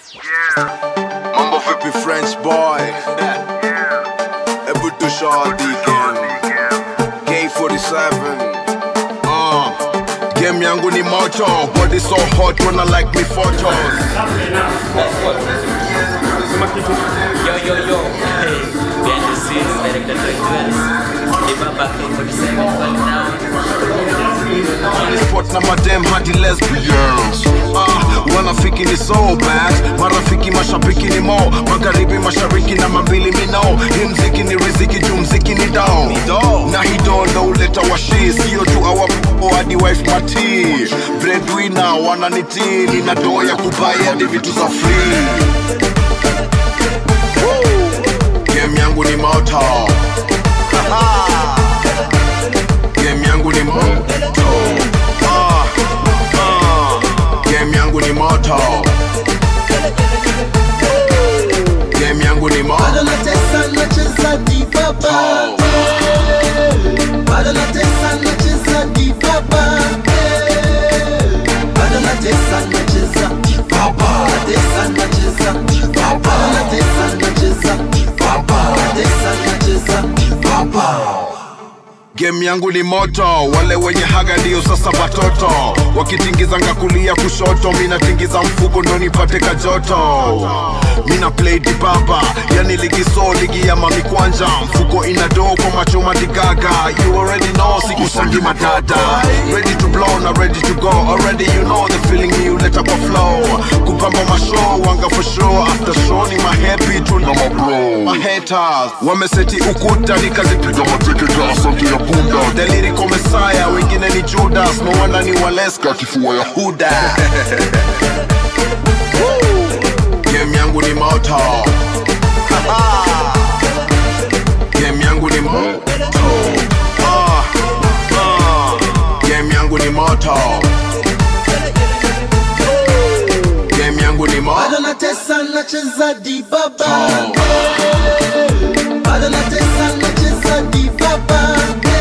Mambo vipi French boy? Ebu tushadi game. K47. Uh. Game yangu ni moto, body so hot wanna like me photos. Yo, yo, yo. Hey, behind the scenes, director Joyce. Ibaba K47 well down. Spot na madem hadi lesbians ah, wanafiki ni so bad marafiki mashabiki ni mo magharibi mashariki na mabili mino hii mziki ni riziki juu mziki ni down na hido ndo uleta washi sio tu awapo hadi wife mati breadwinner wananitii nina doo ya kubai hadi vitu za free Woo! game yangu ni moto game yangu ni moto ah, ah. game yangu ni moto game yangu ni moto Bado natesa nacheza divaba Bado natesa nacheza divaba Bado natesa nacheza divaba Natesa nacheza divaba Natesa nacheza divaba Natesa nacheza divaba game yangu ni moto wale wenye haga ndio sasa watoto wakitingizanga kulia kushoto minatingiza mfuko ndo nipate kajoto mina play dibaba yani ligi so ligi ya mami kwanja mfuko ina doo kwa macho madigaga you already know sikusangi madada ready to blow na ready to go already you know the feeling ni uleta kwa flow kupamba mashow wanga for show after show ni mahappy tu na mabro mahaters wameseti ukuta nikazipiga mateketa asante ya punda delirico mesaya wengine ni judas no wonder ni waleska kifua ya huda Woo! game yangu ni moto game yangu ni moto Ah, ah. game yangu ni moto game yangu ni moto Bado natesa nacheza divaba Bado natesa nacheza divaba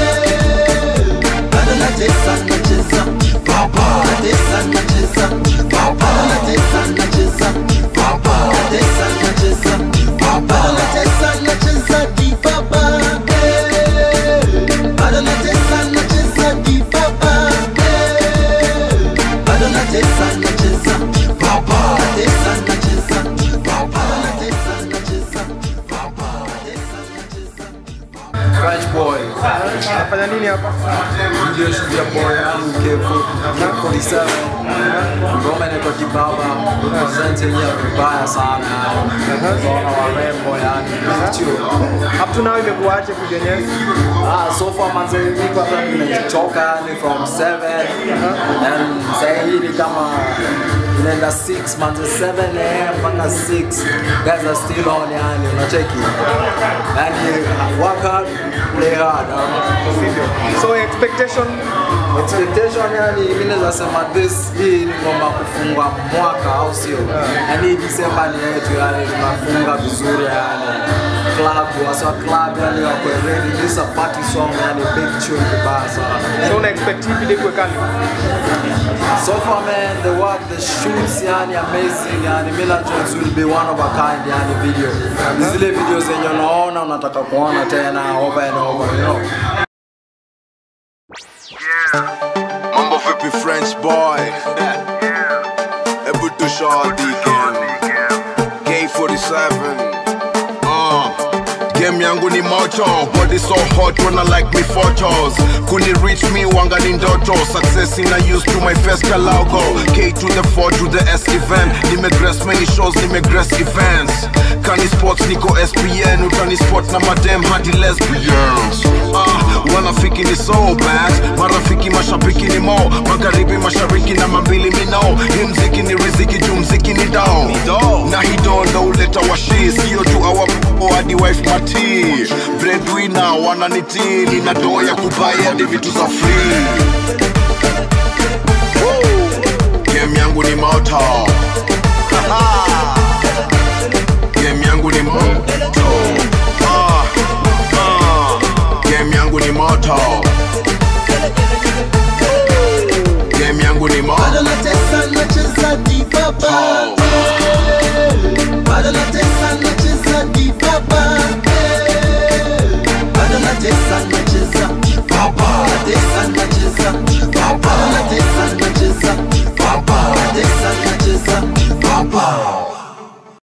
Bado natesa nacheza divaba Natesa nacheza divaba Natesa nacheza divaba Natesa nacheza divaba Bado natesa nacheza divaba Bado natesa nacheza divaba Bado natesa nacheza divaba Natesa nacheza divaba Natesa nacheza divaba Natesa nacheza French boy. Nafanya nini hapa? Ndio shughuli ya boy yangu Kevo. K47. Ngoma inaitwa Kibaba. Present yenyewe vibaya sana. Ngoma warembo yani. Big tune. Up to now imekuaje kujenyeza? Ah, so far manze niko hapa nimechoka yani from 7 and sasa hii ni kama inaenda 6 manze 7 am mpaka 6 guys are still on yani unacheki yani work hard play hard um, So expectation expectation yani mimi naweza sema this hii ni ngoma kufunga mwaka au sio yani December ni yetu yani tunafunga vizuri yani club wasa club yani wako ready this is a party song yani big tune kibaya sana so una expect hii video ikuwe kali? so far man the work the shoots yani amazing yani mimi najua it will be one of a kind yani video Ni zile video zenye unaona unataka kuona tena over and over you know Mambo vipi French boy? Ebu tushadi game. K47. Uh. Game yangu ni moto, body so hot wanna like me photos. Kuni reach me wanga ni ndoto, success ina use to my first logo. K to the 4 to the S event. Nimegress many shows, nimegress events. Kani sports niko SPN, utani spot na madem hadi lesbians. Ah, wanafiki ni so bad, marafiki mashabiki ni mo, magharibi mashariki na mabili mino. Hii mziki ni riziki juu mziki ni down. Na hido ndo uleta washi, sio tu awapo hadi wife mati. Breadwinner wananitii, nina doo ya kubai hadi vitu za free.